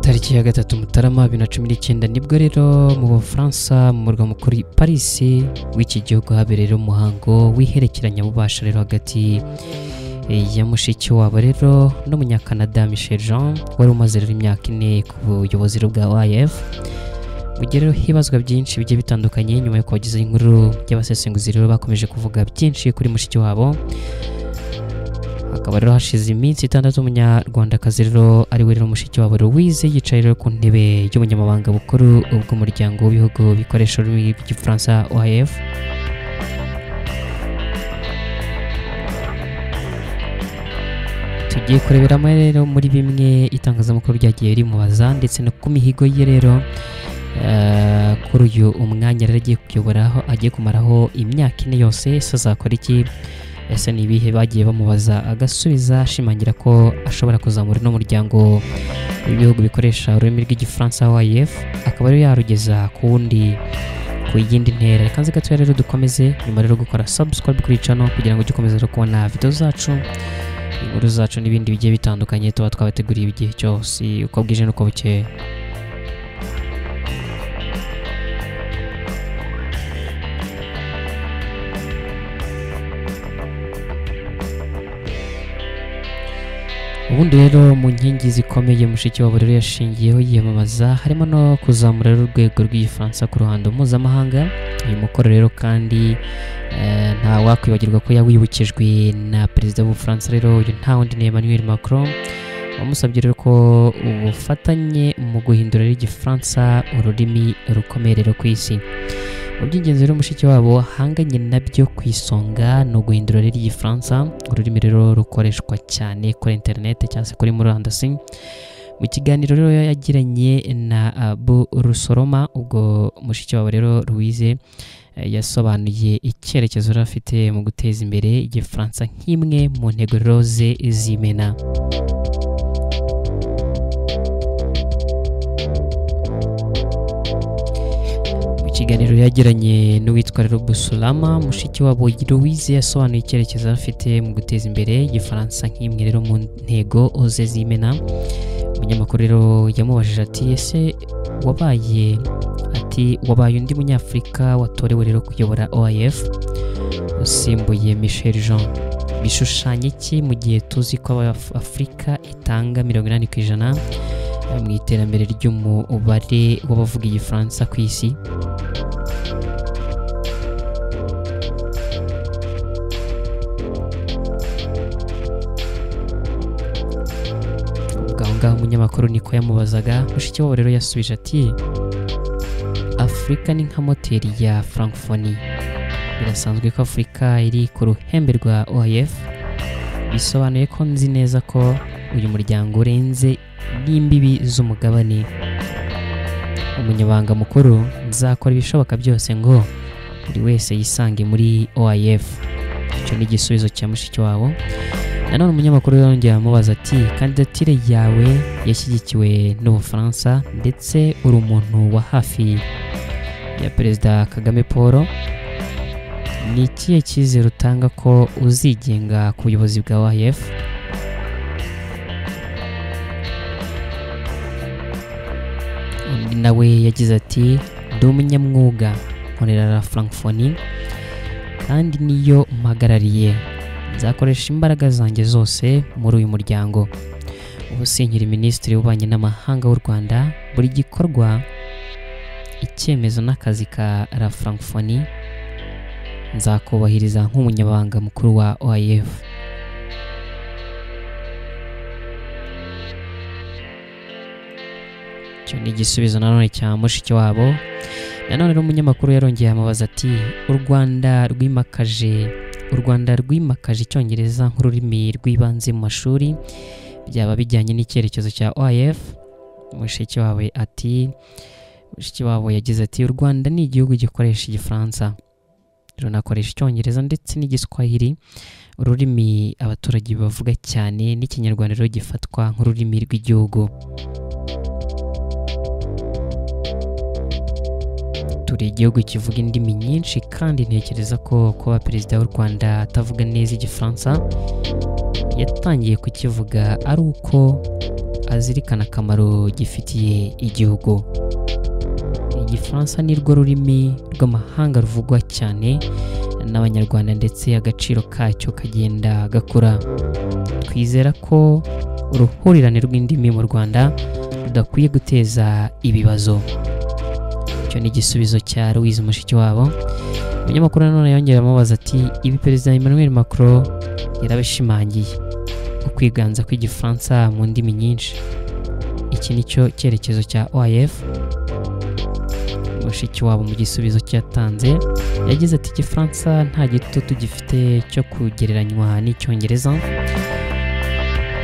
tariki ya gatatu mutarama bibiri na cumi n'icyenda nibwo rero mu bufaransa mu murwa mukuru i paris w'iki gihugu habereye umuhango w'iherekeranyabubasha rero hagati ya mushiki wabo rero n'umunyakanada michel jean wari umaze rero imyaka ine ku buyobozi bwa oif bugira rero hibazwa byinshi bigiye bitandukanye nyuma yo kubagezaho inkuru y'abasesenguzi rero bakomeje kuvuga byinshi kuri mushiki wabo hakaba rero hashize iminsi itandatu umunyarwandakazi rero ari we rero mushiki wabo louise yicaye rero ku ntebe y'ubunyamabanga bukuru bw'umuryango w'ibihugu bikoresha ururimi rw'igifaransa oif tugiye kureberamo rero muri bimwe itangazamakuru ryagiye rimubaza ndetse no ku mihigo ye rero eh, kuri uyu umwanya rero agiye kuyoboraho agiye kumaraho imyaka ine yose ese azakora iki ese ni ibihe bagiye bamubaza agasubiza ashimangira ko ashobora kuzamura uno muryango w'ibihugu bikoresha ururimi rw'igifaransa wayef akaba ariyo yarugeza ku wundi ku yindi ntera reka nzi gatoya rero dukomeze nyuma rero gukora subscribe kuri channel kugira ngo ujye ukomeza rero kubona video zacu inkuru zacu n'ibindi bigiye bitandukanye tuba twabateguriye igihe cyose uko bwije n'uko bukeye ubundi rero mu nkingi zikomeye mushiki wabo rero yashingiyeho yiyamamaza harimo no kuzamura rero urwego rw'igifaransa ku ruhando mpuzamahanga uyu mukoro rero kandi eh, nta wakwibagirwa ko yawibukijwe na perezida w'ubufaransa rero uyu nta wundi ni emmanuel macron wamusabye rero ko ubufatanye mu guhindura rero igifaransa ururimi rukomeye rero ku isi mu by'ingenzi rero mushiki wabo ahanganye nabyo ku isonga ni uguhindura rero igifaransa ururimi rero rukoreshwa cyane kuri interineti cyangwa se kuri murandasi mu kiganiro rero yagiranye na abu rusoroma ubwo mushiki wabo rero louise eh, yasobanuye icyerekezo yari afite mu guteza imbere igifaransa nk'imwe mu ntego rero ze z'imena mu kiganiro yagiranye n'uwitwa rero busulama mushiki wabo louise yasobanuye icyerekezo afite mu guteza imbere igifaransa nk'imwe rero mu ntego ze z'imena umunyamakuru rero yamubajije ati ese wabaye ati wabaye undi munyafurika watorewe rero kuyobora oif usimbuye michel jean bishushanya iki mu gihe tuzi ko Af- afurika itanga mirongo inani ku ijana mu iterambere ry'umubare w'abavuga igifaransa ku isi ubwo aho ngaho umunyamakuru niko yamubazaga mushiki wabo rero yasubije ati afurika ni nka moteri ya frankfoni birasanzwe ko afurika iri ku ruhembe rwa oif bisobanuye ko nzi neza ko uyu muryango urenze n'imbibi z'umugabane umunyabanga mukuru nzakora ibishoboka byose ngo buri wese yisange muri oif icyo ni igisubizo cya mushiki wabo nanone umunyamakuru yongera amubaza ati kandidatire yawe yashyigikiwe n'ubufaransa ndetse uri umuntu wa hafi ya perezida kagame paul ni ikihe cyizere utanga ko uzigenga ku buyobozi bwa wayef undi nawe yagize ati ndi umunyamwuga nkorera la frankfoni kandi niyo mpagarariye nzakoresha imbaraga zanjye zose muri uyu muryango ubu sinkiri minisitiri w'ububanyi n'amahanga w'u rwanda buri gikorwa icyemezo n'akazi ka la frankfoni nzakubahiriza nk'umunyabanga mukuru wa oif icyo ni igisubizo nanone cya mushiki wabo nanone rero umunyamakuru yarongeye amubaza ati u rwanda rwimakaje u rwanda rwimakaje icyongereza nk'ururimi rw'ibanze mu mashuri byaba bijyanye n'icyerekezo cya oif mushiki wawe ati mushiki wabo yagize ati u rwanda ni igihugu gikoresha igifaransa runakoresha icyongereza ndetse n'igiswahili ururimi abaturage bavuga cyane n'ikinyarwanda rero gifatwa nk'ururimi rw'igihugu turi igihugu kivuga indimi nyinshi kandi ntekereza ko kuba perezida w'u rwanda atavuga neza igifaransa yatangiye kukivuga ari uko azirikana akamaro gifitiye igihugu igifaransa ni rwo rurimi rw'amahanga ruvugwa cyane n'abanyarwanda ndetse agaciro kacyo kagenda gakura twizera ko uruhurirane rw'indimi mu rwanda rudakwiye guteza ibibazo icyo ni igisubizo cya louise mushikiwabo umunyamakuru nanone yongera amubaza ati ibi perezida emmanuel macron yarabishimangiye ukwiganza kw'igifaransa mu ndimi nyinshi iki ni cyo cyerekezo cya oif mushikiwabo mu gisubizo cyatanze yagize ati igifaransa nta gitutu gifite cyo kugereranywa n'icyongereza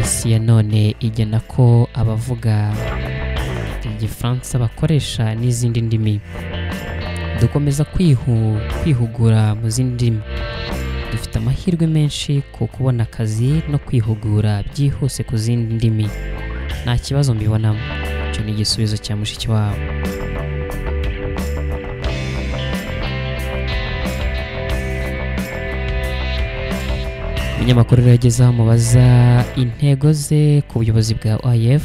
isi ya none igena ko abavuga igifaransa bakoresha n'izindi ndimi dukomeza kwihu kwihugura mu zindi ndimi dufite amahirwe menshi ku kubona akazi no kwihugura byihuse ku zindi ndimi nta kibazo mbibonamo icyo ni igisubizo cya mushikiwabo umunyamakuru rero ageze aho amubaza intego ze ku buyobozi bwa oif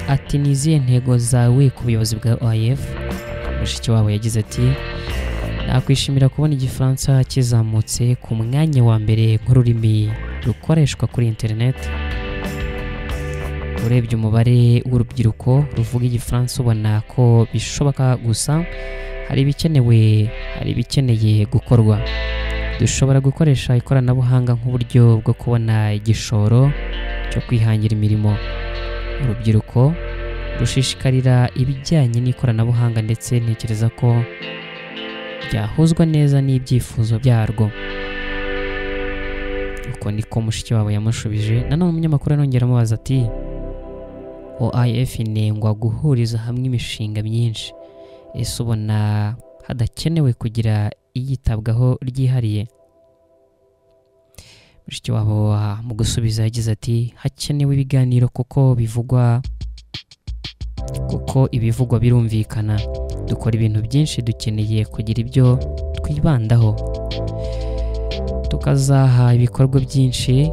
ati ni izihe ntego zawe ku buyobozi bwa oif mushiki wabo yagize ati nakwishimira kubona igifaransa kizamutse ku mwanya wa mbere nk'ururimi rukoreshwa kuri interineti urebye umubare w'urubyiruko ruvuga igifaransa ubona ko bishoboka gusa hari ibikenewe hari ibikeneye gukorwa dushobora gukoresha ikoranabuhanga nk'uburyo bwo kubona igishoro cyo kwihangira imirimo urubyiruko rushishikarira ibijyanye n'ikoranabuhanga ndetse ntekereza ko byahuzwa neza n'ibyifuzo byarwo uko niko mushiki wabo yamushubije nanone umunyamakuru anongera amubaza ati oif inengwa guhuriza hamwe imishinga myinshi ese ubona hadakenewe kugira iyitabwaho ryihariye mushiki wabo mu gusubiza yagize ati hakenewe ibiganiro kuko bivugwa kuko ibivugwa birumvikana dukora ibintu byinshi dukeneye kugira ibyo twibandaho tukazaha ibikorwa byinshi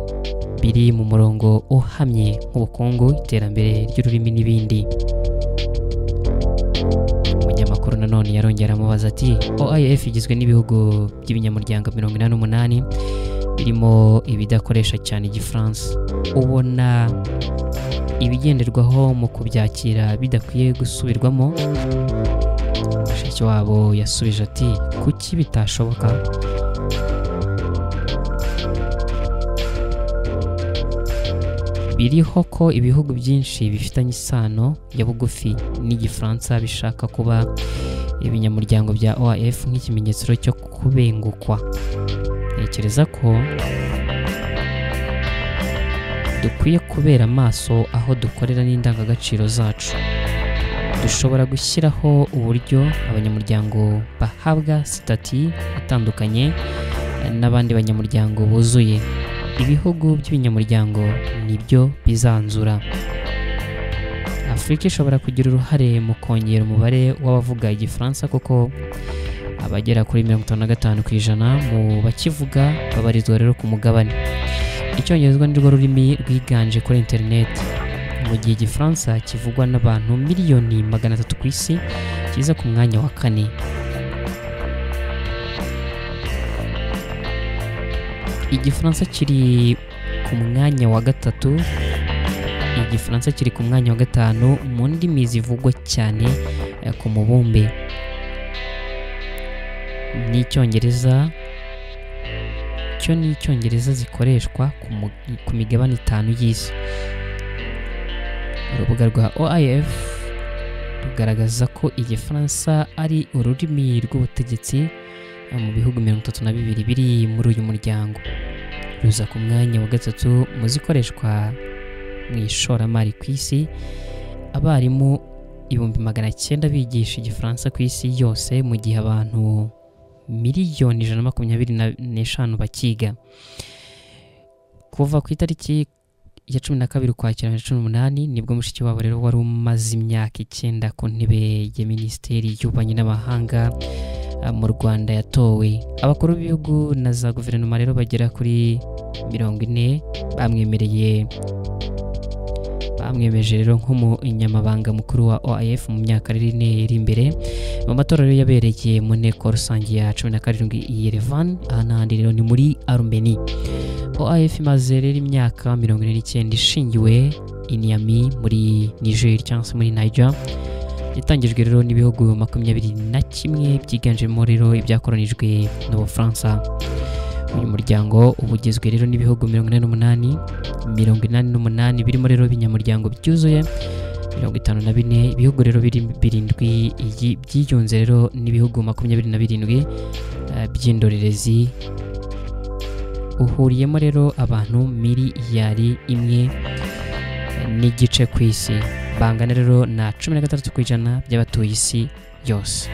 biri mu murongo uhamye nk'ubukungu iterambere ry'ururimi n'ibindi umunyamakuru nanone yarongera amubaza ati oif igizwe n'ibihugu by'ibinyamuryango mirongo inani n'umunani birimo ibidakoresha cyane igifaransa ubona ibigenderwaho mu kubyakira bidakwiye gusubirwamo mushiki wabo yasubije ati kuki bitashoboka biriho ko ibihugu byinshi bifitanye isano ya bugufi n'igifaransa bishaka kuba ibinyamuryango bya oaf nk'ikimenyetso cyo kubengukwa ntekereza ko dukwiye kubera amaso aho dukorera n'indangagaciro zacu dushobora gushyiraho uburyo abanyamuryango bahabwa sitati itandukanye n'abandi banyamuryango buzuye ibihugu by'ibinyamuryango nibyo bizanzura afurika ishobora kugira uruhare mu kongera umubare w'abavuga igifaransa kuko abagera kuri mirongo itanu na gatanu ku ijana mu bakivuga babarizwa rero ku mugabane icyongereza nirwo rurimi rwiganje kuri interineti mu gihe igifaransa kivugwa n'abantu miliyoni magana atatu ku isi kiza ku mwanya wa kane igifaransa kiri ku mwanya wa gatatu igifaransa kiri ku mwanya wa gatanu mu ndimi zivugwa cyane ku mubumbe n'icyongereza cyo n'icyongereza zikoreshwa ku migabane itanu y'isi urubuga rwa oif rugaragaza ko igifaransa ari ururimi rw'ubutegetsi mu bihugu mirongo itatu na bibiri biri muri uyu muryango ruza ku mwanya wa gatatu mu zikoreshwa mu ishoramari ku isi abarimu ibihumbi magana cyenda bigisha igifaransa ku isi yose mu gihe abantu miliyoni ijana na makumyabiri n'eshanu bakiga kuva ku itariki ya cumi na kabiri ukwakira bibiri na cumi n'umunani nibwo mushiki wabo rero wari umaze imyaka icyenda ku ntebe ya minisiteri y'ububanyi n'amahanga mu rwanda yatowe abakuru b'ibihugu na za guverinoma rero bagera kuri mirongo ine bamwemereye amwemeje rero nk'umunyamabanga mukuru wa oaf mu myaka iri ine iri imbere mu matora rero yabereye mu nteko rusange ya cumi na karindwi i yerevan aha n'ahandi rero ni muri arumeni oaf imaze rero imyaka mirongo ine n'icyenda ishingiwe i niyami muri niger cyangwa se muri niger yatangijwe rero n'ibihugu makumyabiri na kimwe byiganjemo rero ibyakoranijwe n'ubufaransa uyu muryango uba ugizwe rero n'ibihugu mirongo inani n'umunani mirongo inani n'umunani birimo rero ibinyamuryango byuzuye mirongo itanu na bine ibihugu rero biri birindwi iyi byiyunze rero n'ibihugu makumyabiri na birindwi eh, by'indorerezi uhuriyemo rero abantu miliyari imwe n'igice ku isi bangana rero na cumi na gatandatu ku ijana by'abatuye isi yose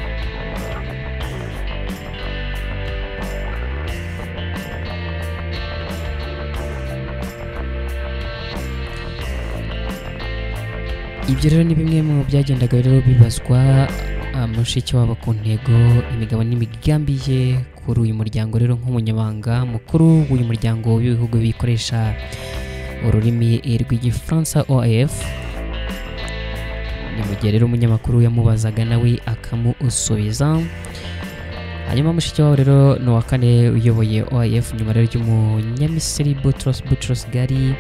ibyo rero ni bimwe mu byagendaga rero bibazwa ah, mushiki wabo ku ntego imigabo n'imigambi ye kuri uyu muryango rero nk'umunyamabanga mukuru w'uyu muryango w'ibihugu bikoresha ururimi rw'igifaransa oaf ni mu gihe rero umunyamakuru yamubazaga nawe akamusubiza hanyuma mushiki wabo rero ni uwa kane uyoboye oaf nyuma rero ry'umunyamisiri butros butros gari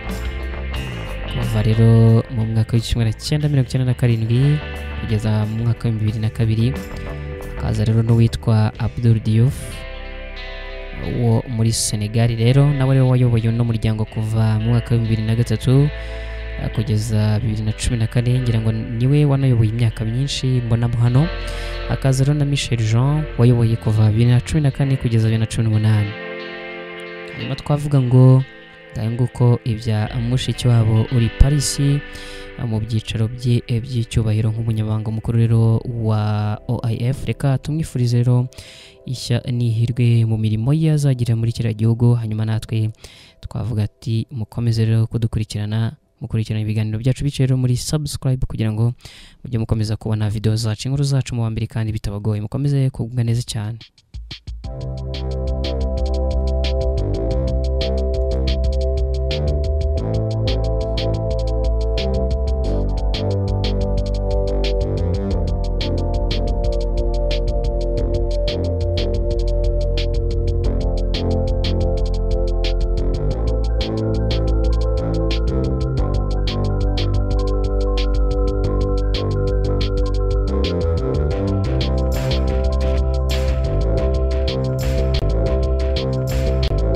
kuva rero mu mwaka w'igihumbi na cyenda mirongo icyenda na karindwi kugeza mu mwaka w'ibihumbi bibiri na kabiri hakaza rero n'uwitwa abdul diouf wo muri senegal rero nawe rero wayoboye uno muryango kuva mu mwaka w'ibihumbi bibiri na gatatu eh, kugeza bibiri na cumi na kane ngira ngo niwe wanayoboye imyaka myinshi mbonamo hano hakaza rero na michel jean wayoboye kuva bibiri na cumi na kane kugeza bibiri na cumi n'umunani hanyuma twavuga ngo ngahe nguko ibya mushiki wabo uri parisi mu byicaro bye eh, by'icyubahiro nk'umunyamabanga mukuru rero wa oif reka tumwifurize rero ishya n'ihirwe mu mirimo ye azagira muri kiriya gihugu hanyuma natwe twavuga ati mukomeze rero kudukurikirana mukurikirana ibiganiro byacu biciye rero muri subscribe kugira ngo mujye mukomeza kubona videwo zacu inkuru zacu mu wa mbere kandi bitabagoye mukomeze kugubwa neza cyane